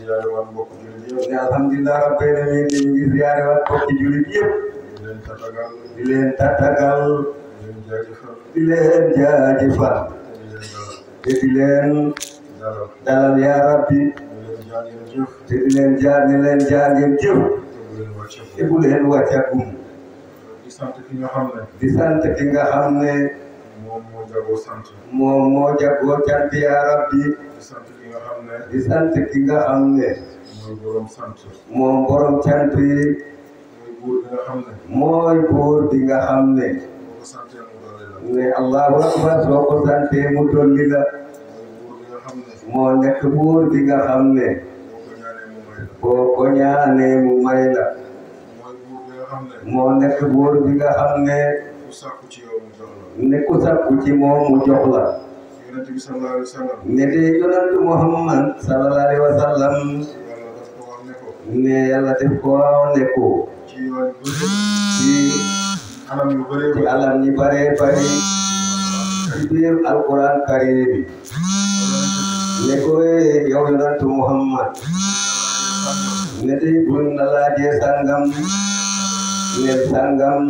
ziyaare waat mbokk jullit yëpp ne alhamdulilah rabbil alamin ñu ngi ziyaare waat mbokki jullit yëpp di leen tatagal di leen tatagal di leen jaajëfal di leen jaajëfal di leen te di leen dalal dalal dalal yaa rabbi di leen jaa ngeen jëf te di leen jaar ni leen jaar ngeen jëf te bu leen wàcce te bu leen wàccagum di sant ki nga xam ne di sant ki nga xam ne moom moo jagoo sant moom moo jagoo cant yaa rabbi di sant ki nga xam ne di sant ki nga xam ne mooy borom sant moom borom cant yi mooy buur bi nga xam ne mooy buur bi nga xam ne boo ko santee mu doole la ne allahu akbar soo ko santee mu dolli la mooy buur bi nga xam ne moo nekk buur bi nga xam ne boo ko ñaanee mu may la boo ko ñaanee mu may la mooy buur bi nga xam ne moo nekk buur bi nga xam ne ku sàkku ci yow mu jox la ne ku sakku ci moom mu jox la yonent bi sallallahu alayhi wa sallam ne de yonantu muhammad sallallahu alayhi wa sallam yàlla daf ko wax ne ko ne yàlla def ko ne ko ci yoon bu ci anam yu bëree ci bëri alam ñi bare bari ci biir alquran karim bi ne ko eh, yow yonantu muhammad ne de buñ la laajee sangam ne sangam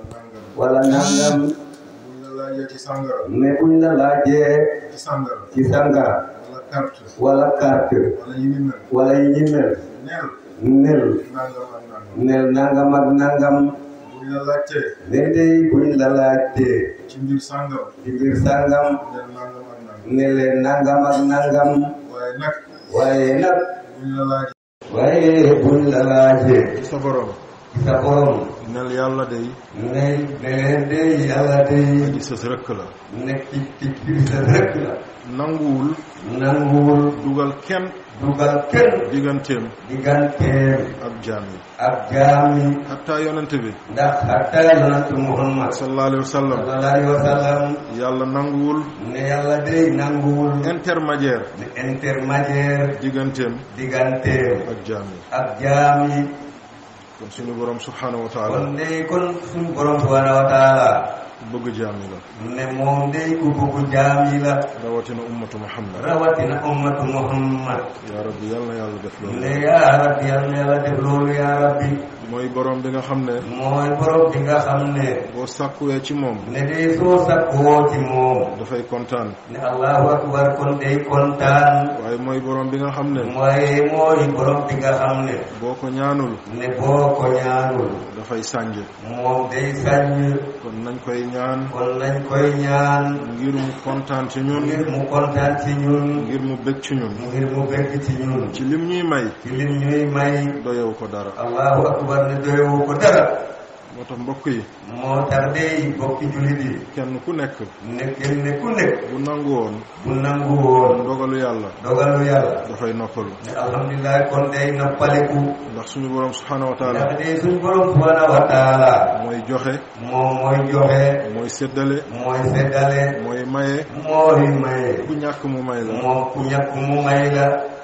wala nangam buñ la laajee ci sàngara ne buñ la laajee ci sàngara ci sangara wala carte wala carte wala yi ni mel wala yi ñi mel neel nel nangam ak nangam nel nangam ak nangam buñ la laajtee ne dey buñ la laajtee ci mbir sàngam ci biir sangam neel nangam ak nangam ne leen nangam ak nangam waaye nag waaye nag buñ la laajee waaye buñ la laajee ci sa borom sa borom nel yàlla day ne ne leen dey yàlla dey aji sës rëkk la nekk ci ci ci sa rek la nanguwul nanguwul dugal kenn dugal kenn digganteem digganteem ak jaam yi ak jaam yi hatta yonent bi ndax hatta yonantu muhammad sallallahu alayhi wa sallam sallallahu alayhi wa sallam yàlla nanguwul ne yàlla dey nanguwul intermédiaire ne intermédiaire digganteem digganteem ak jaam yi ak jaam yi kon suñu borom subhanahu wa taala kon dey kon suñu borom subhanahu wa taala bëgg jaam yi la ne moom dey ku bëgg jaam yi la rawatina ummatu muhammad rawatina ummatu muhammad yaa rabbi yal na yàlla def loolu ne yaa rabbi yal na yàlla def loolu yaa rabbi mooy borom bi nga xam ne mooy borom bi nga xam ne boo sàkkuwee ci moom ne dey soo sakkoo ci moom dafay kontaan ne allahu akbar kon dey kontaan waaye mooy borom bi nga xam ne mooy mooy borom bi nga xam ne boo ko ñaanul ne boo ko ñaanul dafay sànj moom day sañ kon nañ koy ñaan kon nañ koy ñaan ngir mu kontaan ci ñun ngir mu kontaan ci ñun ngir mu bég ci ñun ngir mu bëgg ci ñun ci lim ñuy may ci lim ñuy may doyewu ko dara allahu akbar ne doyewu ko dara moo tax mbokk yi moo tax day bokki jullit yi kenn ku nekk ne kenn ku nekk bu nangu woon bu nangu woon dogalu yàlla dogalu yàlla dafay noppalu ne alhamdulilah kon day noppaliku ndax suñu borom subhanahu wa taala ndax day suñ borom subhanahu wa taala mooy joxe moom mooy joxe mooy séddale mooy seddale mooy maye mooy maye ku ñàkk mu may la moom ku ñàkk mu may la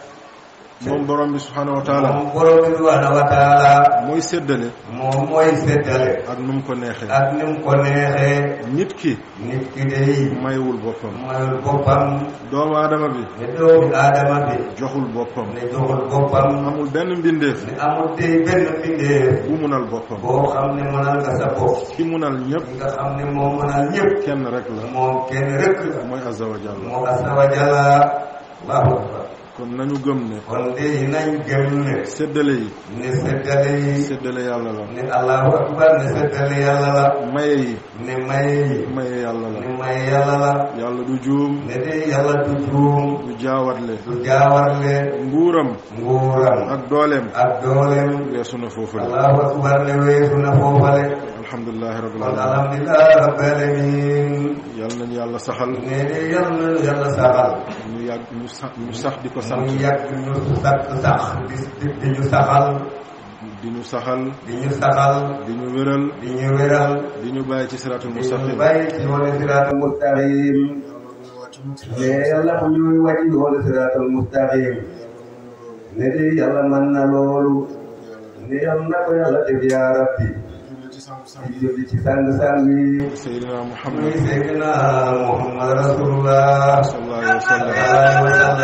moom borom bi subhanahu wa taala moom borom bi subhanahu wa taala mooy séddale moom mooy seddale ak nu mu ko neexee ak ni mu ko neexee nit ki nit ki day maywul boppam mayul boppam doomu aadama bi ne doomi aadama bi joxul boppam ne joxul boppam amul benn mbindeef ne amul tey benn mbindeef bu munal boppam boo xam ne mënal nga sa bopp ki munal ñëpp nga xam ne moom mënal ñëpp kenn rek la moom kenn rek la mooy azza wa jalla moo asa wa jalla allahu akbar kon nañu gëm ne kon de nañ gëm ne séddale yi ne seddale yi séddale yàlla la ne allahu akbar ne seddale yàlla la maye yi ne maye yi maye yàlla la ne maye yàlla la yàlla du juum ne de yàlla du juum du jaawatle du jaawarle nguuram nguuram ak dooleem ak doolem weesu na foofu la allahu akbar ne weesu na foofale alhamdulilahi rabbil kon alamin alhamdulilah rabbil alamin yal nañu yàlla saxal ne de yàlla yàlla saxal ñu yàgg ñu sax ñu sax di ko sant mu yàgg ñu sax sax di di di ñu saxal di ñu saxal di ñu saxal di ñu wéral di ñu wéral di ñu bàyyi ci siraatul di ñu mustaqim bàyyi ci yoonu siraatul mustaqim ne yàlla bu ñuy wàcc yoonu siraatul mustaqim ne de yàlla mën na loolu ne yàlla na ko yàlla def yaa rabbi di julli ci sang-sang yi Seydina muy Muhammad Seydina Muhammad Rasulullah sallallahu alayhi wa sallam sallallahu alayhi wa sallam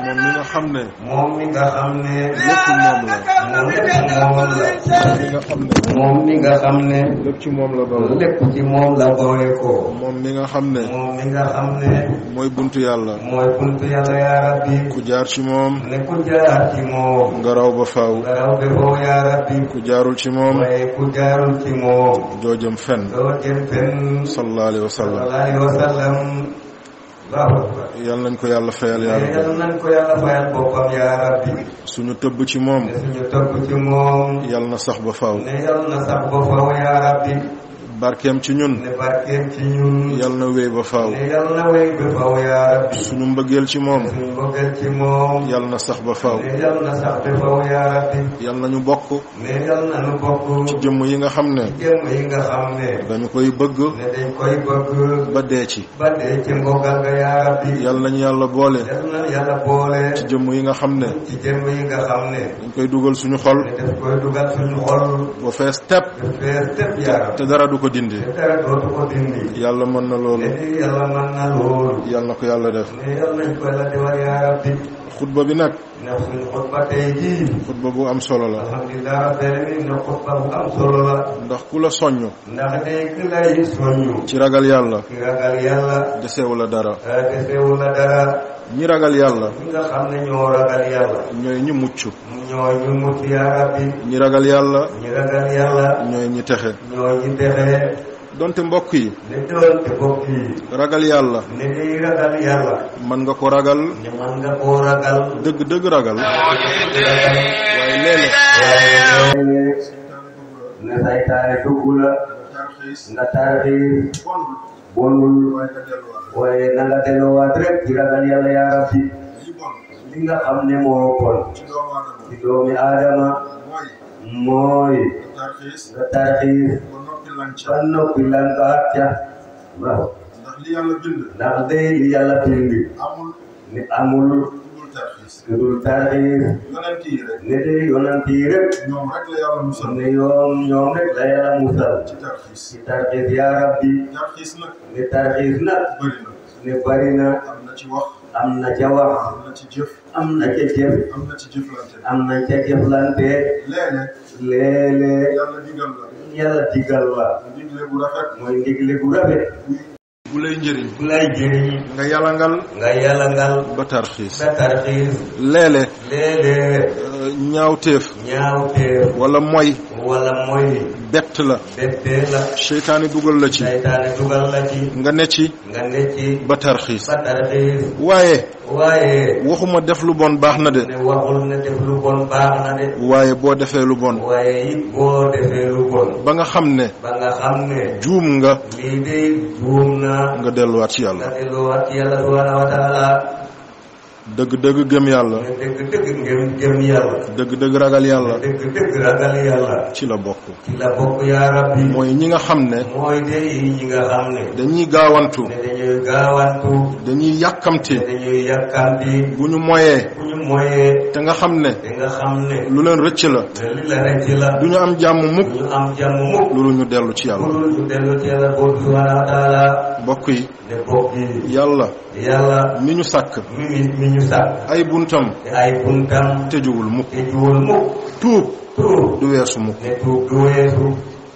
moom mi nga xam ne moom mi nga xam ne lépp moom la moom lépp moom la moom mi nga xam ne moom mi nga xam ne lépp ci moom la bawoo lépp ci moom la bawee ko moom mi nga xam ne moom mi nga xam ne mooy buntu yàlla mooy buntu yàlla yaa rabbi ku jaar ci moom ne ku jaar ci moom nga raw ba faaw nga raw be foofu yaa rabbi ku jaarul ci moom waaye ku jaarul ci moom doo jëm fenn doo jëm fenn sallallahu alayhi wa sallam sallallahu alayhi wa sallam Allahu akbar yal nañ ko yàlla fayal yàlla yàlla nañ ko yàlla fayal boppam yaa rabbi suñu tëbb ci moom ne suñu topp ci moom yal na sax ba faaw ne yàlla na sax ba faw yaa rabbi barkeem ci ñun ne barkeem ci ñun yal na wéy ba faaw ne yàlla na wéy ba faw yaa rabbi suñu mbëggeel ci moom suñu bëggal ci moom yal na sax ba faaw ne yàlla na sax ba faw yaa rabbi yal nañu bokk ne yàlla na nu bokk ci jëmm yi nga xam ne jëmm yi nga xam ne dañu koy bëgg ne dañ koy bëgg ba dee ci ba dee ci mbokkal nga yaa rabbi yal nañu yàlla boole yàlla na yàlla boole ci jëmm yi nga xam ne ci jëmm yi nga xam ne dañ koy dugal suñu xol ne daf koy dugal suñu xol ba fees tepp daf fees tëpp yaa rabbi te dara du ko dindi te dara dootu ko dindi yàlla mën na loolu ne yàlla mën na loolu yal na ko yàlla def ne yàlla nañ ko yàlla defal yaa rabbi xutba bi nag ndax suñu xutba tey jii xutba bu am solo la alhamdulilah rabbil alamin ne xutba bu am solo la ndax ku la soññ ndax day ki lay soññu ci ragal yàlla ki ragal yàlla desewu la dara desewu la dara ñi ragal yàlla ñi nga xam ne ñoo ragal yàlla ñooy ñi mucc ñoo ñu mucc yaa rabbi ñi ragal yàlla ñi ragal yàlla ñooy ñi texe ñoo ñi texe donte mbokk yi ne doon te bokk yi ragal yàlla ne day ragal yàlla mën nga ko ragal ne man nga koo ragal dëgg dëgg ragal ragal waaye léeg-léeg waaye ne saytaane dugg la nga tarxiis bonul waaye na nga delloowaat rek ci ragal yàlla yaa rabbi li nga xam ne moo bon ci doomi aadama mooy nga tarxiis ba noppi lankaat ca waaw ndax li yàlla bind ndax day li yàlla bindi amul ni amul dul tarxiis lu dul tarxiis yonent yi rek ne day yonant yi rek ñoom rek la yàlla musal ne yoon ñoom rek la yàlla musal ci tarxiis ci tarxiis yaa rabbi tarxiis nag ne tarxiis nag bëri na ne bari na am na ci wax am na ca wax am na ci jëf am na ca jëf am na ci jëflante am na ca jëflante léeg-léeg léeg-léeg yàlla digal la yàlla digal la digle bu rafet mooy ndigle gu rafet bu lay njëriñ bu lay jëriñ nga yalangal nga yàlla ngal ba tarxiis sa tarxiis léeg-léeg léeg-léeg euh, ñaawteef ñaawteef wala moy wala mooy bett la bettee la seytaane dugal la ci saytaane dugal la ci nga ne ci nga ne ci ba tarxiis ba tarxiis waaye waaye waxuma def lu bon baax na de ne waxul ne def lu bon baax na de waaye boo defee lu bon waaye it boo defee lu bon ba nga xam ne ba nga xam ne juum nga lii de juum na nga delluwaat ci nga yàlla delluwaat ci yàlla subhanahu wa taala dëgg-dëgg gëm yàlla ne dëgg dëgg ngeen gëm yàlla dëgg-dëgg ragal yàlla dëgg dëgg ragal yàlla ci la bokk ci la bokk yaa rabbi mooy ñi nga xam ne mooy de yi ñi nga xam ne dañuy gaawantu ne dañuy gaawantu dañuy yàkkamti ne dañuy yàkkamti bu ñu moyee bu ñu moyee te nga xam ne te nga xam ne lu leen rëcc la ne li la rek ci la du ñu am jàmm mukk ñu am jàmm mukk loolu ñu dellu ci yàlla pour ñu dellu ci yàlla boobu subhanahu wa taala mbokk yi ne bokk yi yàlla yàlla mi ñu sàkk mi mi mi ñu sàkk ay buntam te ay buntam tëjuwul mukk te juwul mukk tuub tuub du weesu mukk ne tuub du weesu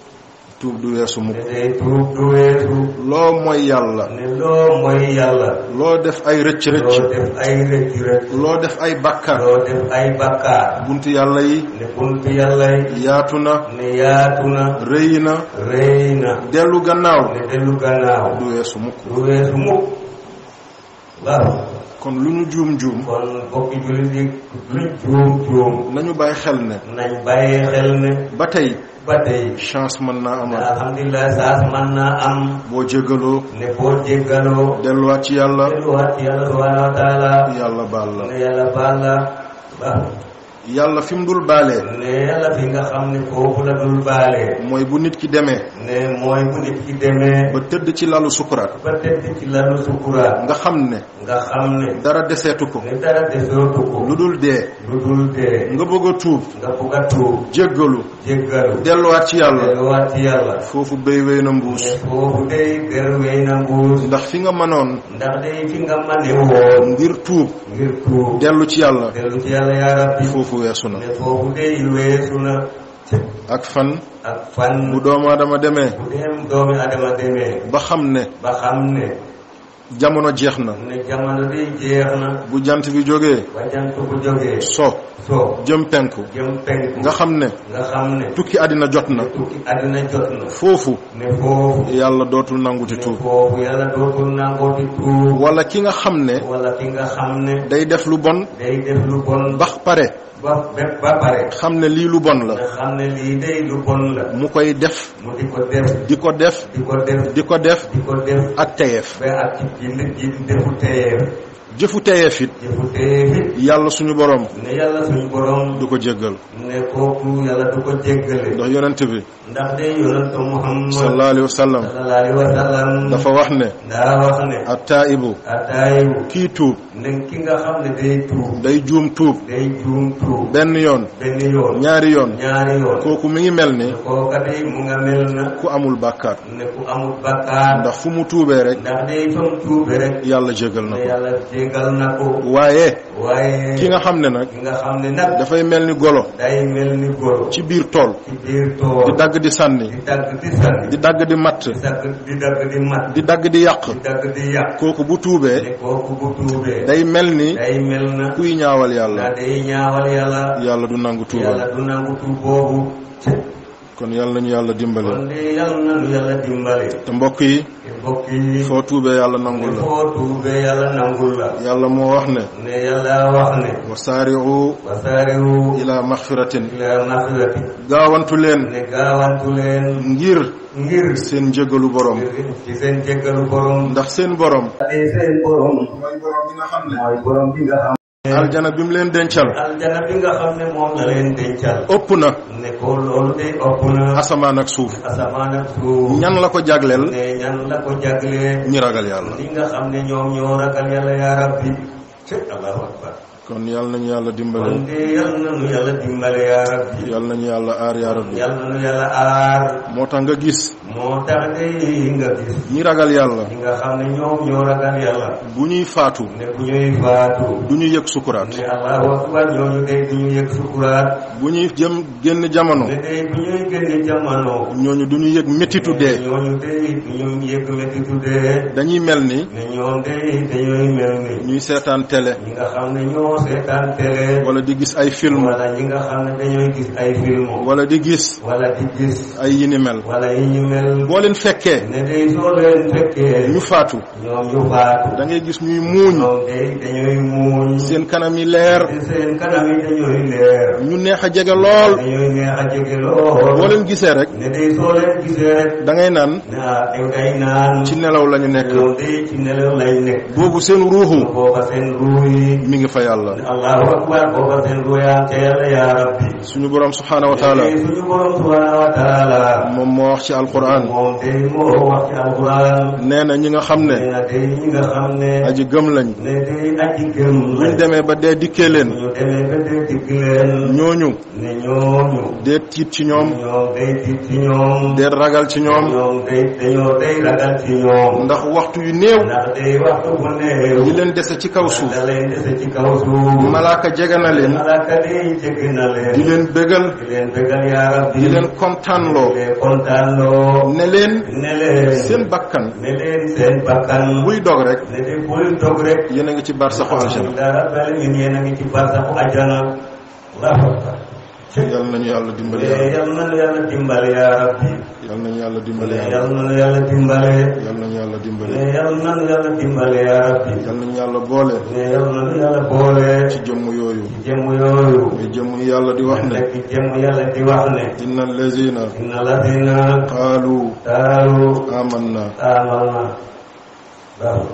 tuub du weesu ne mukk day tuub du weesu loo mooy yàlla ne loo mooy yàlla loo def ay rëcc loo rëcc def ay rëcc rëcc loo def ay bàkkaar loo def ay bakkaar buntu yàlla yi ne buntu yàlla yi yaatu na ne yaatu na rëy na rëy na dellu gannaaw ne dellu gannaaw du weesu mukk du weesu mukk waaw kon lu ñu juum juum kon bokki jullit yi luñ juum juum nañu bàyyi xel ne nañ bàyyi xel ne ba tey ba tey chance mën naa ne amal alhamdulilah saas man naa am boo jégaloo ne boo jéggaloo delluwaat ci yàlla delluwaat ci yàlla subhanahu wa taala yàlla baal la ne yàlla baal la ba yàlla fi mu dul baalee ne yàlla fi nga xam ne foofu la dul baale mooy bu nit ki demee ne mooy bu nit ki demee ba tëdd ci lalu sukuraat ba tëdd ci lalu sukuraat nga xam ne nga xam ne dara deseetu ko ne dara desootu ko lu dul dee lu dul dee nga bëgg a tuub nga bugg a tuub jéggalu jéggalu delluwaat ci yàlla delluwaat ci yàlla foofu béy wéy na mbuus ne foofu day der wey na mbuus ndax fi nga mënoon ndax day fi nga mane woon ngir tuub ngir tuub dellu ci yàlla dellu ci yàlla yaa rabbi foofu weesu na ne foofu day weesu na ak fan ak fan bu doomu aadama demee bu dem doomi adama demee ba xam ne ba xam ne jamono jeex na ne jamono day jeex na bu jant bi jógee ba jant bu jógee so soo jëm penku jëm penku nga xam ne nga xam ne tukki àddina jot na tukki àddina jot na foofu ne foofu yàlla dootul nanguti ne tuub foofu yàlla dootul nangooti tuub wala ki nga xam ne wala ki nga xam ne day def lu bon day def lu bon ba pare ba ba- ba pare xam ne lii lu bon la nga xam ne lii day lu bon la mu koy def mu di ko def di ko def di ko def di ko def di ko def ak teyeef ba ak ci ji ji defu teyeef jëfu teyeef it defu teyeef it yàlla suñu borom ne yàlla suñu borom du ko jéggal ne kooku yàlla du ko jéggale ndax yonent bi ndax day yonantu Muhammad sallallahu alayhi wa sallam sallallahu alayhi wa sallam dafa wax ne daa wax ne attaibu ataayibu kii tuub ne ki nga xam ne day tuub day juum tuub day juum tuub benn yoon benn yoon ñaari yoon ñaari yoon kooku mi ngi mel ni kooka day mu nga mel na ku amul bàkkaar ne ku amul bakkaar ndax fu mu tuubee rek ndax day fam tuube rek yàlla jégal na ne ko yàlla jégal na ko waaye waaye ki nga xam ne nag ki nga xam ne nag dafay mel ni golo day mel ni golo ci biir tool ci biir tool di dagg di sànni di dagg di sànni di dagg di matt di dagg di dagg di mat di dagg di yàq di dagg di yàq kooku bu tuubee ne kooku bu tuubee day mel ni day mel na kuy ñaawal na yàlla day ñaawal yàlla yàlla du nangu yàlla tuubal du nangu tuub boobu kon yàlla nañu yàlla dimbale kon de yàlla nanu yàlla dimbale te mbokk yi te mbokk yi foo tuubee yàlla ne nangul la foo tuubee yàlla nangul la yàlla moo wax ne ne yàlla wax ne wa saari'u wasaariwu ila maxfiratin ila maxfirati gaawantu leen ne gaawantu leen ngir ngir seen njëgalu borom ci seen jéggalu borom ndax seen borom de seen borom mooy borom bi nga xam ne mooy borom bi nga xam aljana bi mu leen dencal aljana bi nga xam ne moom la leen dencal ëpp na ne ko loolu de ëpp na asamaan ak suuf asamaan ak suuf ñan la ko jagleel ne ñan la ko jagle ñi ragal yàlla li nga xam ne ñoom ñoo ragal yàlla yaa rabbi ci allahu akbar kon yàlla nañu yàlla kon dimbale de yal nañu yàlla dimbale yaa rabbi yàlla nañu yàlla aar yaa rabbi yal nañu yàlla aar moo tax nga gis moo tax de nga gis ñi ragal yàlla ñi nga xam ne ñoom ñoo ragal yàlla bu ñuy faatu ne bu ñuy faatu du ñu yëg sukuraat ne allahu akbar ñooñu de du ñu yëg sukuraat bu ñuy jëm génn jamono ne de bu ñuy génne jamono ñooñu du ñu yëg métitu dee ñooñu de du ñu yëg métitu dee dañuy mel ni ne ñoom de dañooy mel ni ñuy seetaan télé ñi nga xam ne ñoo seetaan télé wala di gis ay film wala ñi nga xam ne dañooy gis ay film wala di gis wala di gis ay yi ni mel wala yi ñu mel boo leen fekkee ne day soo leen fekkee ñu faatu ñoom ñu faatu da ngay gis ñuy muuñ ñoom day dañooy muuñ seen kanam yi leer te seen kanam yi dañooy leer ñu neex a jege lool dañooy neex a jege boo lool leen gisee rek ne day soo leen gisee rek da ngay naan naa yow day naan ci nelaw la ñu nekk ñoom day ci nelaw lay nekk boobu seen ruuxu booba seen ruu yi mi ngi fa yàlla allahu akbar booba seen ruu yaa ca yàlla yaa rabbi suñu borom subhanahu wa taala Tey suñu borom subhanahu wa taala moom moo wax ci alquran moom day moo wax ci alquran nee na ñi nga xam nee ne na day ñi nga xam ne aji gëm lañ ne day aji gëm buñ demee ba dee dikkee leen ñu demee ba dee digg leen ñooñu ne ñooñu dee tiit ci ñoom ñoom day tiit ci ñoom dee ragal ci ñoom ñoom day dañoo day ragal ci ñoom ndax waxtu yu néew ndax day waxtu bu néew yi leen dese ci kaw suuf da leen dese ci kaw suuf malaaka jege na leen malaaka day jege na leen di leen bégal di leen bëggal yaa rabbi di leen kontaanloo di leen kontaanloo ne leen ne leen seen bakkan ne leen seen bakkan buy dog rek ne leen buy dog rek yéen a ngi ci barsaxu aljana dara bal ñun yéen a ngi ci barsaxu ajana allahu akbar yal nañu yàlla dimbali mais yàlla yal nañu yàlla dimbale yaa rabbi yal nañu yàlla dimbali mais yàlla yal nañu yàlla dimbale yal nañu yàlla dimbali mais yal nañu yàlla dimbale yaa rabbi yal nañu yàlla boole mais yal nañu yàlla boole ci jëmm yooyu jëmm yooyu muy jëmm yàlla di wax ne nekk jëmm yàlla di wax ne inna allazina inna ladina qaalu qaalu amanna amalna waaw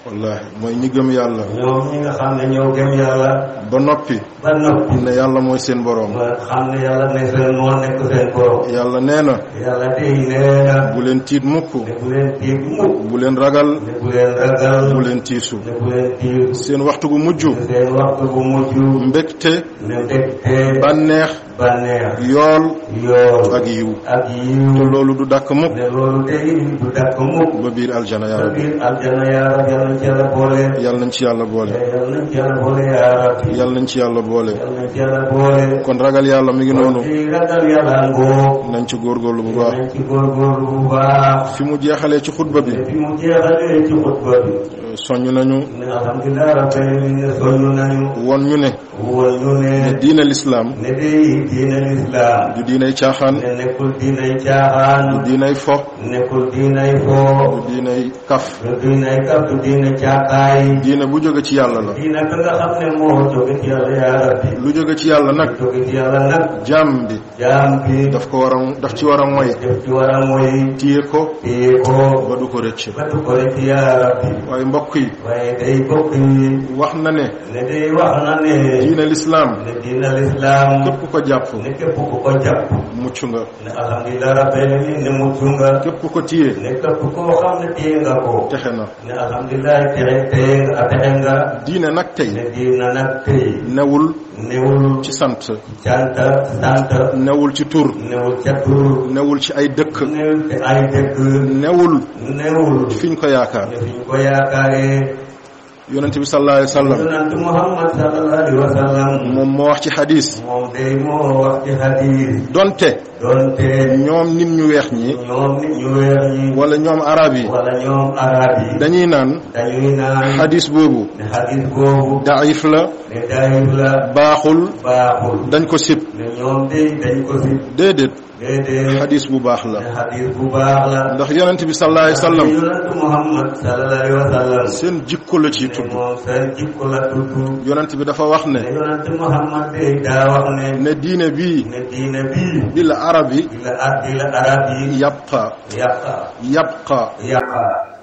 wallaahi mooy ñi gëm yàlla ñoom ñi nga xam ne ñoo gëm yàlla ba noppi ba noppi ne yàlla mooy seen boroom ba xam ne yàlla ne seen moo nekk seen borom yàlla nee na yàlla tey nee na bu leen tiit mukk ne bu leen tiit mukk bu leen ragal ne bu leen ragal bu leen tiisu ne bu leen tiit seen waxtu gu mujj seen waxtu bu mujj mbégte ne ndekte bànneex bànneex yool yool ak yiw ak te yiw loolu du dàkk mukk ne loolu tey du dakk mukk ba biir aljana yaa sa rabbi biir aljana yaa rab yàlla nañ ci yàlla boole yàlla nañ ci yàlla boole yàlla nañ ci yàlla boole yaa rab yàlla nañ ci yàlla boole yàlla nañ ci yàlla boole kon ragal yàlla mi ngi noonu ci ragal yàlla ngoo nañ ci góorgóorlu bu baax nañ ci góorgóorlu bu baax fi mu jeexalee ci xutba bi fi mu jeexalee ci xutba bi soññ nañu ne alhamdulilah rabbil alamin soñu nañu won ñu ne won ñu ne ne diine lislaam ne day diine lislaam du diinay caaxaan ne nekkul diinay caaxaan du diinay fo nekkul diinay foo du diinay kaf du diinay kaf du diine caakaay diine bu jóge ci yàlla la diine ka nga xam ne moo jóge ci yàlla yaa rabbi lu jóge ci yàlla nag jóge ci yàlla nag jaam bi jaam bi daf ko war a daf ci war a moy def ci war a mooy téye ko téye ko ba du ko rëcc ba du ko rek yaa rabbi waaye mbokk yi waaye day bokk yi wax na ne ne day wax na ne diine lislaam ne diine lislaam képp ko jàpp ne képp ku ko jàpp mucc nga ne alhamdulilah rabbil alamin ne mucc nga képp ku ko téye ne képp koo xam ne téye nga ko texe na ne alhamdulilah texe téye nga texe nga diine nag tey ne diina nag tey newul newul ci sant cant sant newul ci tur newul ca tur newul ci ay dëkk newul ci ay dëkk newul newul fiñ ko yaakaar ne fi ñu ko yaakaaree yonent bi sallallahu alayhi wa sallam yonent Muhammad sallallahu alayhi wa sallam moom moo wax ci xadis moom day moo wax ci hadis donte doonte ñoom nit ñu weex ñi ñoom nit ñu weer ñi wala ñoom arab yi wala ñoom arab yi dañuy naan dañuy naan xadis boobu ne hadis boobu daif la ne dayib la baaxul baaxul dañ ko sib ne ñoom day dañ ko si déedéet déedéet xadis bu baax la ne hadis bu baax la ndax yonent bi sallallahu alayhi wa sallam yonent Muhammad sallallahu alayhi wa sallam seen jikko la ciy ne tudd moom seen jikko la tudd yonent bi dafa wax ne ne yonent Muhammad day daa wax ne ne diine bii ne diine bii bil arabi di la ar di la arab yi yabqa yàqa yabqa yàqa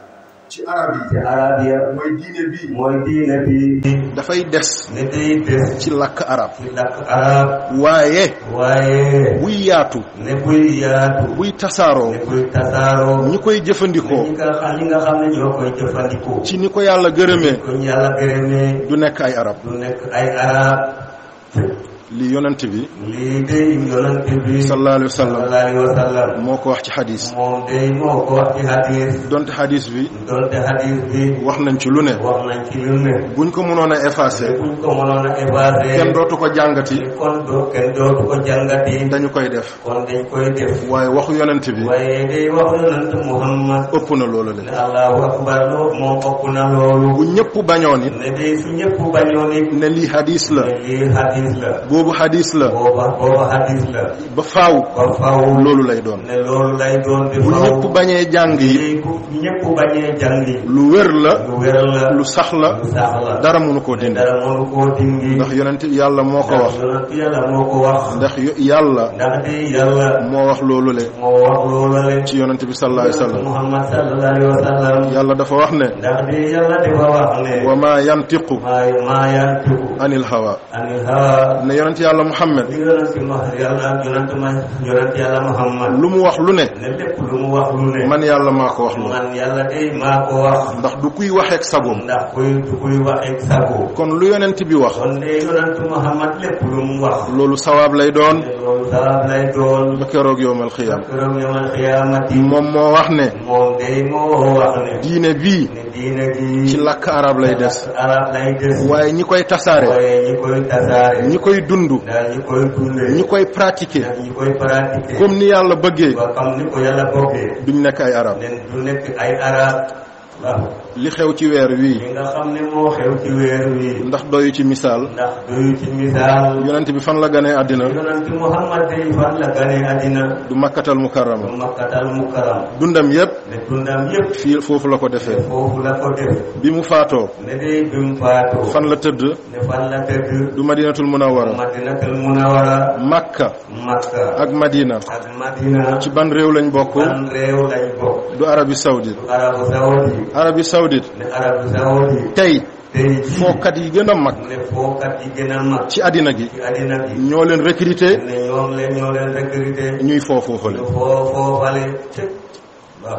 ci arab yi ci arab ya mooy diine bi mooy diine bi dafay des ne day des ci làkk arab ci làkk arab waaye waaye buy yaatu ne buy yaatu buy tasaaroo ne buy tasaaroo ñi koy ne jëfandikoo ñi nga xam ñi nga xam ne ñoo koy jëfandikoo ci ni ko yàlla gërëmee ko yàlla gërëmee du nekk ay arab du nekk ay arab li yonent bi lii day yonent bi sallallahu alayhi wa sallam sallallahu alayhi wa sallam moo ko wax ci xadis moom day moo ko wax ci hadis donte xadis bi donte hadis bi wax nañ ci lu ne wax nañ ci lu ne buñ ko mënoon a effacé buñ ko mënoon a effacé kenn dootu ko jàngati kon doo kenn dootu ko jàngati dañu koy def kon dañ koy def waaye waxu yonent bi waaye day wax yonent Muhammad ëpp na loolu ne le allahu akbar loo moo ëpp na loolu bu ñëpp bañoon it ne day su ñëpp bañoon it ne lii hadis la ne lii hadis la boobu hadis la booba booba hadis la ba faaw ba faw loolu lay doon ne loolu lay doon di bu faw ñëpp bañee jàng yi lii bu ñëpp bañee jàngi lu wér la lu wér la lu sax la lu sax la dara mënu koo dindi dara mënu koo dindi ndax yonent yàlla moo ko wax yonent yàlla moo ko wax ndax yo- yàlla ndax di yàlla moo wax loolu le moo wax loolu la ci yonent bi sallallahu alayhi wa sallam Muhammad sallallahu alayhi wa sallam yàlla dafa wax ne ndax di yàlla dafa wax ne wa ma yantiqu maa maa yantiqu anil hawa anil hawa ne yonent yàlla muhammad li yonent ma yàlla yonent ma yonent yàlla Muhammad lu mu wax lu ne ne lépp lu mu wax lu ne man yàlla maa ko wax loolu man yàlla day maa ko wax ndax du kuy waxeek sagoom ndax kuy kuy wax ak sago kon lu yonent bi wax kon de yonent Muhammad lépp lu mu wax loolu sawaab lay doon ne loolu sabab lay doon ba keroog yowmal xiyaam këram yamal xiyaamati moom moo wax ne moom day moo wax ne diine bii ne diine gi ci làkk arab lay des arab lay des waaye ñi koy tasaare waaye ñi koy tasaare ñi koy dund daal ñi koy dundee ñi koy pratiquer daal ñi koy pratiquer comme ni yàlla bëggee ba xam ni ko yàlla bokkee duñ nekk ay arab nen du nekk ay arab waaw li xew ci weer wii li nga xam ne moo xew ci weer wi ndax doyu ci misaal ndax doyu ci misaal yonent bi fan la ganee àddina yonent Muhammad day fan la gane àddina du makkatal mukarrama du makkatal mukaram dundam yépp ne dundam yépp fii foofu la ko defee foofu la ko def bi mu faatoo ne day bi mu faatoo fan la tëdd ne fan la tëdd du madinatul munawwara madinatul munawara makka makka ak madina ak madina ci ban réew lañ bokk ban réew lañ bokk du arabie saoudite arabu saudi arabie saoudite Saoudite ne Arabie Saoudite tey tey jii fookat yi gën a mag ne fookat yi gën a mag ci àddina gi ci àddina bi ñoo leen recruter ne ñoom leen ñoo leen recruter ñuy foo foofale ñu foo foofale cëp waaw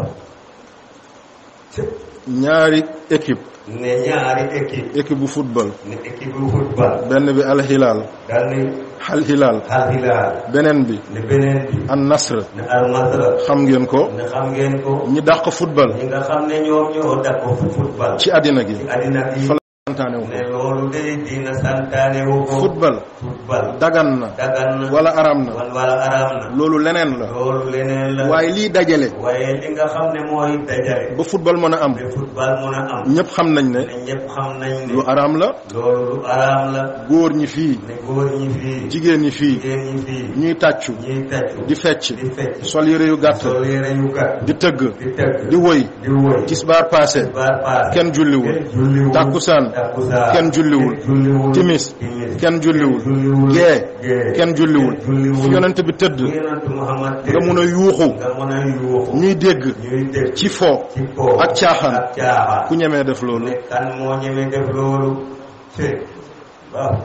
cëp ñaari équipe ne ñaari équipe équipe bu football ne équipe bu football benn bi Al Hilal dal ni Al Hilal Al Hilal beneen bi ne beneen bi An Nasr ne Al Masra xam ngeen ko ne xam ngeen ko ñi dàq football ñi nga xam ne ñoom ñoo dàq football ci àddina gi ci àddina bi fa la santaane wu ne loolu day dina santaane wu ko football football dagan na dagan na wala aram na wan wala araam na loolu leneen la loolu leneen la waaye lii dajale waaye li nga xam ne mooy dajale ba football mën a am ba football mën a am ñëpp xam nañ ne ne ñëpp xam nañ ne lu aram la loolu lu araam la góor ñi fii ne góor ñi fii jigéen ñi fii jigéen ñi fii ñuy tàccu ñuy tàccu di fecc di fecc sol yére yu gàtt sol yére yu gàtt di tëgg di tëgg di woy di woy tisbaar passé baar paas kenn julliwul kenn julliwul takkusaan takkusaan kenn julliwul julliwul timis timis kenn julliwul julliwul gee gee kenn julliwul julliwul fi yonent bi tëdd yonent Muhammad nga mun a yuuxu nga mën a yuuxu ñuy dégg ñuy dégg ci fo ci po ak caaxaan ak caaxaan ku ñemee def loolu ne kan moo ñeme def loolu te waaw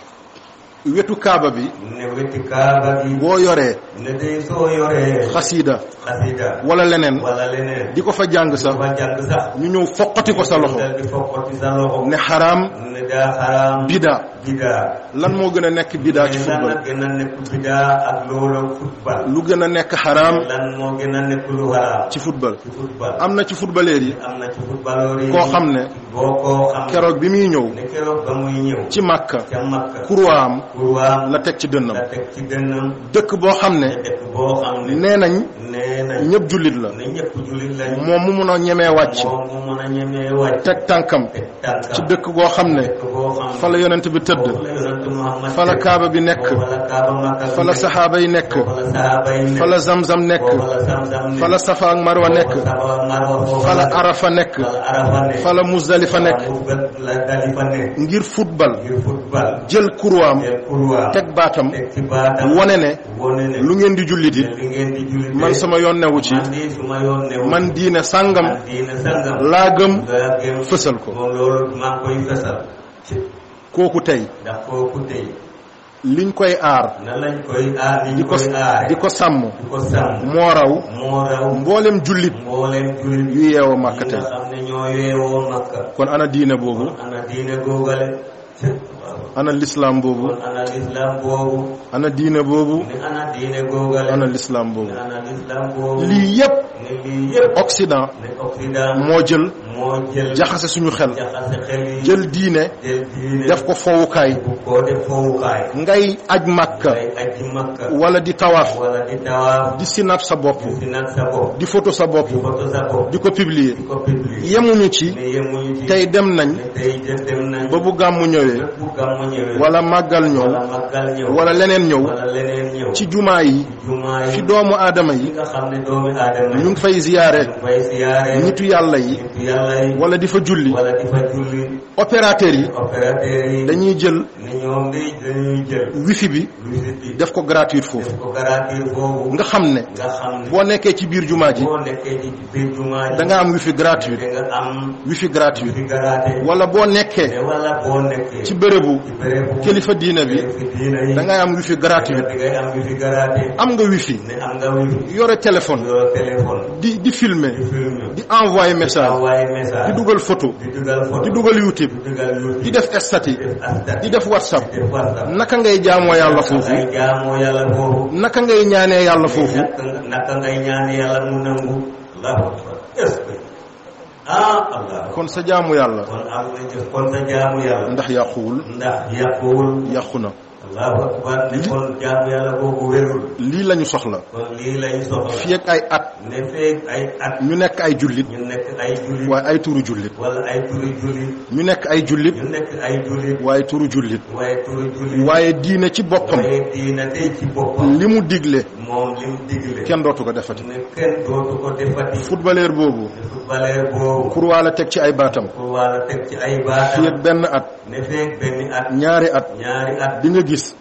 wetu kaaba bi ne wetti kaaba gi boo yoree ne day soo yoree xasiida xasida wala leneen wala leneen di ko fa jàng sax ba jàng sax ñu ñëw foqati ko sa loxo dal di fokkati sa loxo ne xaraam ne daa xaraam bida bidaa lan moo gën a nekk bida ci mais lan football la gën a nekk bidaa ak loolu football lu gën a nekk xaraam lan moo gën a nekk lu xaraam ci football ci football am na ci footballeur yi am na ci footballeur yi koo xam ne boo koo xam keroog bi muy ñëw ne keroog ba muy ñëw ci màkka ca Makka kurwaam kurwaam la teg ci dënnam la teg ci gënnam dëkk boo xam ne te dëkk boo xam ne nee nañ nee na ñëpp jullit la ne ñëpp jullit lañ moom mu mun a ñemee wàcc moom mu mën a ñemee wàcc teg tànkam teg tànkam ci dëkk goo xam ne dëkk boo xam ne fa la yonent bi tëdd foofu la yonent Muhammad fa la teg. kaaba bi nekk foofu la kaaba Makka fa la saxaaba yi nekk foofu la sahaaba yi nekk fa la zamzam nekk foofu la Zamzam nekk fa la safa ak marwa nekk foofu Safa ak Marwa foofu fa la nekk. arafa nekk fa la Arafa nekk fa la musdalifa nekk foofu la Dalifa nekk ngir football ngir football jël kurwaam jël kurwa teg baatam teg ci baatam wone ne wone ne lu ngeen di julliti li ngeen di jullit man sama yoon newu ci man di suma yoon ne man diine sàngam man diine sangam laa gëm laa gëm fësal ko moom loolu maa ngi koy fesal kooku tey ndax kooku tey liñ koy aar na lañ koy aar ni di ñu ko koy aare di ko sàmm di ko sàmm moo raw moo raw mboolem jullit mbooleem jullit yu yeewoo yi màkka tey nga xam ne ñoo yeewoo makka kon ana diine boobu ana diine googale waaw ana lislaam boobu kon ana lislaam boobu ana diine boobu ne ana diine googale ana lislaam boobu ne ana lislaam boobu lii yépp ne lii yëpp Occident ne Occident moo jël moo jël jaxase suñu xel jaxase xel yi jël diine jël diine def ko fowukaay bu ko def fowukaay ngay aj màkka ngay aji makka wala di tawaaf wala di tawaaf di sinap sa bopp di nag sa bopp di photo sa bopp di foto sa bopp di ko publier di ko publier yemuñu ci ne yemuñu ci tey dem nañ ne tey jël dem nañ ba bu gàmmu ñëwee lépp bu gàmmu ñëwee wala màggal ñëw wala màggal ñëw wala leneen ñëw wala leneen ñëw ci jumaa yi ci jumaa yi fi doomu aadama yi yi nga xam ne doomi aadama yi ñu ngi fay ziyaare ñu fay siyaare nitu yàlla yi nitu yàlla yi wala di fa julli wala di fa julli opérateur yi opérateur yi dañuy jël ne ñoom day dañuy jël wifi bi visite bi def ko gratuite foofu def ko garantir foofu nga xam ne nga xam ne boo nekkee ci biir jumaa ji boo nekkee ci biir jumaa ji da nga am wifi gratuite da nga am wifi gratuite fi garaate wala boo nekkee te wala boo nekkee ci bérébu ci bérébu kilifa diine bi fi diina yi da ngay am wifi gratuite da ngay am fi garaate am nga wifi ne am nga wifi yore téléphone yoo téléphone di di filmer di film di envoyer message envoyé message di dugal photo di dugal photo di dugal YouTube di dugal YouTube di def statut def astat di def WhatsApp di def WhatsApp naka ngay jaamoo yàlla foofu ngay jaamoo yàlla foofu naka ngay ñaanee yàlla foofu naka naka ngay ñaan yàlla mu nangu allahu akbar est-ce que ah allah kon sa jaamu yàlla kon am na jëf kon sa jaamu yàlla ndax yàquwul ndax yàquwul yàqu na allahu akbar ne kon jaamu yàlla boobu wérul lii lañu soxla kon lii lañ soxla fii ak ay at ne feeg ay at ñu nekk ay jullit ñu nekk ay jullit waaye ay turu jullit wala ay turi jullit ñu nekk ay jullit ñu nekk ay jullit waaye turu jullit waaye turi jullit waaye diine ci boppam waaye diina tey ci boppam li mu digle moom li mu digle kenn dootu ko defati ne kenn dootu ko defati footballeur boobu ne footballeur boobu kurwaa la teg ci ay baatam pour wala teg ci ay fii baatam ak benn at ne feeg benn at ñaari at ñaari at di nga gis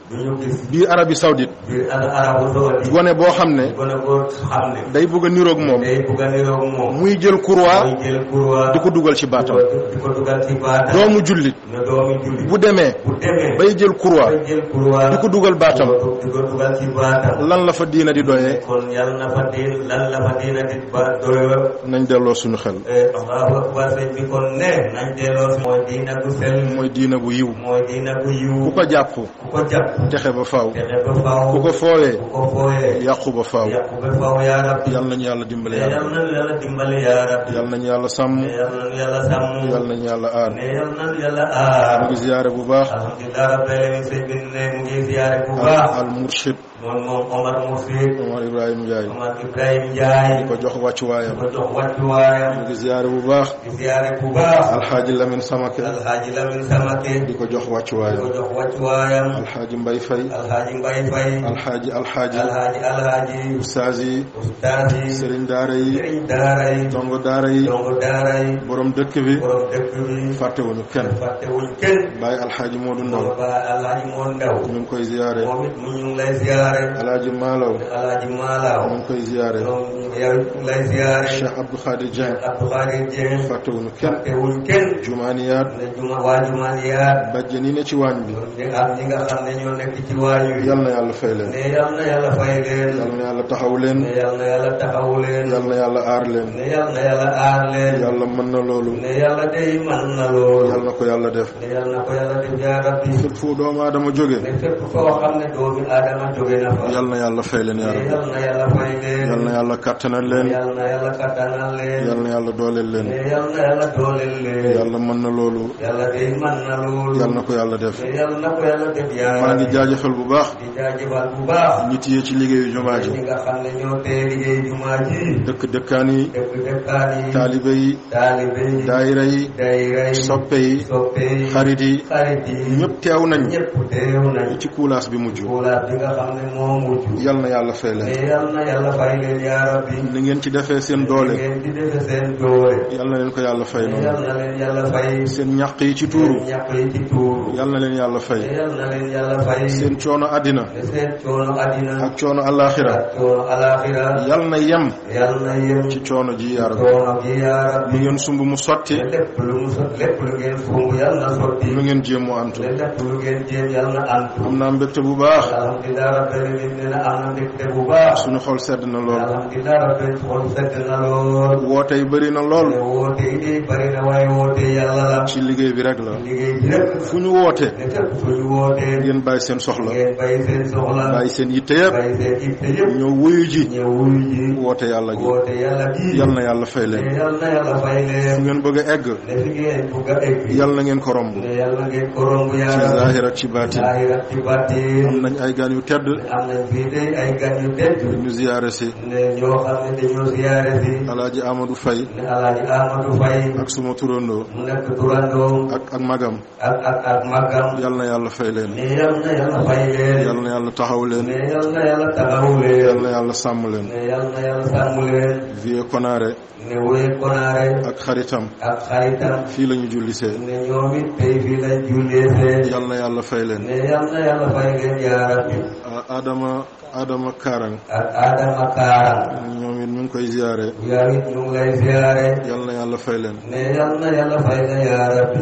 du ñu gis bii Arabie Saoudite biir al arabu saudi gone boo xam ne gone boo xam ne day bëgg a niroog moom day bugg a niroog moom muy jël courroie muy jël courroie di ko dugal ci baatam di ko dugal ci baatam doomu jullit ne doomi julli bu demee bu demee bay jël courroie bay jël courroie di ko dugal baatam di ko dugal ci baatam lan la fa diina di doyee kon yàlla na fa diin lan la fa diina di ba doyo nañ delloo suñu xel allahu akbar sëñ bi kon ne nañ delloo si mooy diina gu sell mooy diina gu yiw mooy diina gu yiw ku ko jàpp ku ko jàpp texe ba faaw texe ba faaw ku ko foowee ku ko fooyee yàqu ba faaw yàqu ba faaw yaa rabbi yal nañu yàlla dimbale ne yàlla yal na yàlla dimbali yaa rabbi yal nañu yàlla sàmm ne yal na yàlla sàmm yal nañu yàlla aar ne yal na yàlla aar mu ngi ziyaare bu baax alhamdulilah rabbil alamin sëñ bi ne mu ngi ziyaare bu baax al murshid moom moom Omar Moussi Omar Ibrahima Ndiaye Omar Ibrahima Ndiaye di ko jox wàccuwaayam ko jox wàccuwaayam mu ngi ziyaare bu baax di ziyaare bu baax alxaaji Lamine Samake alxaaji Lamin Samake di ko jox di ko wàccuwaayam jox wàccuwaayam alxaaji Mbay Fay alxaaji Mbay Fay alxaaji alxaaji alxaaji alxaaji ustaas yi ustaas yi sëriñ daara yi sëriñ daara yi dongo daara yi dongo daara yi borom dëkk bi borom dëkk bi fàttewuñu kenn fàtte wuñ kenn bàyyi alxaaji Moodu Ndaw moom ba alxaaji moo ndaw ñu ngi koy ziyaare moom it mu ñu ngi lay ziyaare alaaji Maalaw alxaaji Maalaaw ñu ngi koy ziyaare moom yow it mu ngi lay ziyaare Cheikh Abdou Khadir Dieng Abdou Khadir Dieng fàttewuñu kenn fàtte wuñ kenn jumaaniyaat ne juma waa jumaaniyaat bàjjen yi ne ci waañ bi ñi ak ñi nga xam ne ñoo nekk ci waañu yi yal na yàlla fay leen ne yal na yàlla fay leen yal na yàlla taxaw leen ne yal na yàlla taxawu leen yal na yàlla aar leen ne yal na yàlla aar leen yàlla mën na loolu ne yàlla day man na loolu yal na ko yàlla def ne yal na ko yàlla def yaa rabbi fépp fu doomu aadama jóge ne fépp foo xam ne doomi aadama jóge na fa yal na yàlla fay leen yaa ne rabbi yal na yàlla fay leen yal na yàlla kàttanal leen yal na yàlla kattanal leen yal na yàlla dooleel leen ne yal na yàlla dooleel leen yàlla mën na loolu yàlla day man na loolu yal na ko yàlla def ne yal na ko yàlla def yaa maa ngi rabbi jaajëfal bu baax di jaajëfal bu baax ñi téye ci liggéeyu jumaa ji ñi nga xam ne ñoo tee liggéey jumaa ji dëkk dëkkaan yi dëkk dëkkaan yi taalibe yi taalibe yi daayira yi dayra yi soppe yi soppe yi xarit yi xarit yi ñëpp teew nañ ñëpp teew nañ ci kuulaas bi mujj kuulaat bi nga xam ne moo mujj yal na yàlla fay leen mais yal na yàlla fay leen yaa rabbi ni ngeen ci defee seen doole ngeen di defe seen doole yal na leen ko yàlla fay mais noonu yal na leen yàlla fay seen ñàq yi ci tuuru ñàkk yi ci tuuru yal na leen yàlla mais fay yal na leen yàlla fay seen coono àddina mais seen coono àddina ak coono àllaaxira ak coono alaxira yal na yem yal na yem ci coono ji yaa rabbi coono gi yaa rabbi lu ngeen sumb mu sotti te lépp lu mu sot lépp lu ngeen fumb yal na sotti lu ngeen jéem mu antu te lépp lu ngeen jéem yal na antu am naa mbégte bu baax alhamdulilah rabbil alamin nee na am na mbégte bu baax suñu xol sedd na lool alhamdulilah rabbil xol sedd na lool woote yi bëri na lool te woote yi de bari na waaye woote yàlla la ci liggéey bi rek la liggéey bi rek fu ñu woote ne fépp fu ñu wootee ngeen bàyyi seen soxla ngeen bàyyi seen soxla bàyyi seen yitte yëpp bàyyi seen itte yëpp ñëw wuyu ji ñëw wuyu ji woote yàlla gi woote yàlla gi yal na yàlla fay ne leen yal na yàlla fay fu leen ngeen bëgg a egg ne fi ngeen bugg a egg yal na ngeen ko romb ne yàlla ngeen ko romb ci yàlla zaahir ak ci baatin zaahir ak ci baatin am nañ ay gaan yu tedd am nañ fii de ay gan yu tedd ñu ziyaare si ne ñoo xam ne dañoo ziyaare si alaaji Amadou Faye ne alaaji Amadou Faye ak suma turandoo mu nekk turandoom ak ak magam ak ak ak màggam yal na yàlla fay leen ne yal na yàlla fay leen yal na yàlla taxaw leen ne yal na yàlla taxawu leen yal na yàlla sàmm leen ne yal na yàlla sàmm leen vie konaare ne wéy konaare ak xaritam ak xaritam fii la ñu jullisee ne ñoom it tey fii lañ jullee see yal na yàlla fay leen ne yal na yàlla fay leen yaa rabbi a- Adama Adama Karang ak Adama Kaarang ñoom it ñu ngi koy ziyaare yaa it ñu ngi lay ziyaare yal na yàlla fay leen ne yal na yàlla fay leen yaa rabbi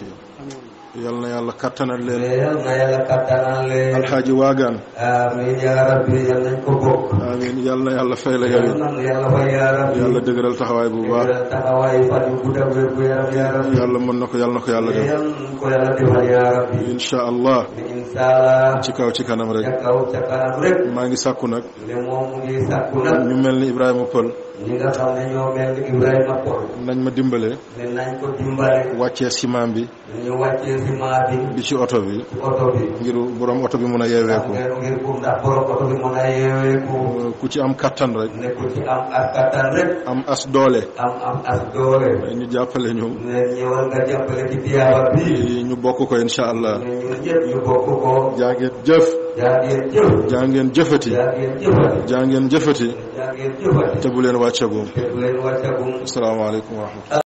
yal na yàlla kattanal ne leen yal na yàlla kattanal leen alxaaji waagaan amiin yaa rabbi yal nañ ko bokk amiin yal na yàlla fay la yow yal it na yàlla fay yaa rabbi yàlla dëgëral taxawaay bu baax yàlla taxawaay fan yu gudd ak wér gu yaram yaa rabbi yàlla mën na ko yàlla na ko yàlla def yal nañ ko yàlla defal yaa rabbi incha allah incha allah ci kaw ci kanam ca rek kaw ca kanam rek maa ngi sàkku nag ne moom mu ngi sàkku nag ñu mel ni Ibrahima Pël ñi nga xam ne ñoo mel ni Ibrahima Pol nañ ma dimbale ne nañ ko dimbale wàccee ciment bi ñu wàccee ciment bi bi ci oto bi ci oto bi ngir borom oto bi mun a yeeweeku ngir ngir pour ndax borom oto bi mën a yeeweeku ku ci am kattan rek ne ku ci am ak kattan rek am as doole am am as doole ñu jàppale ñu ne ñëwal nga jàppale ci tiyaaba bi ñu bokk ko incha allah ne ñun ñëpp ñu bokk ko jaa ngeen jëf jaa ngeen jëf jaa ngeen jëfati jaa ngeen jëfati jaa ngeen jëfati jaa ngeen jëfati te bu leen wàccagum te du leen wàccagum asalaamaaleykum wa rahmatulah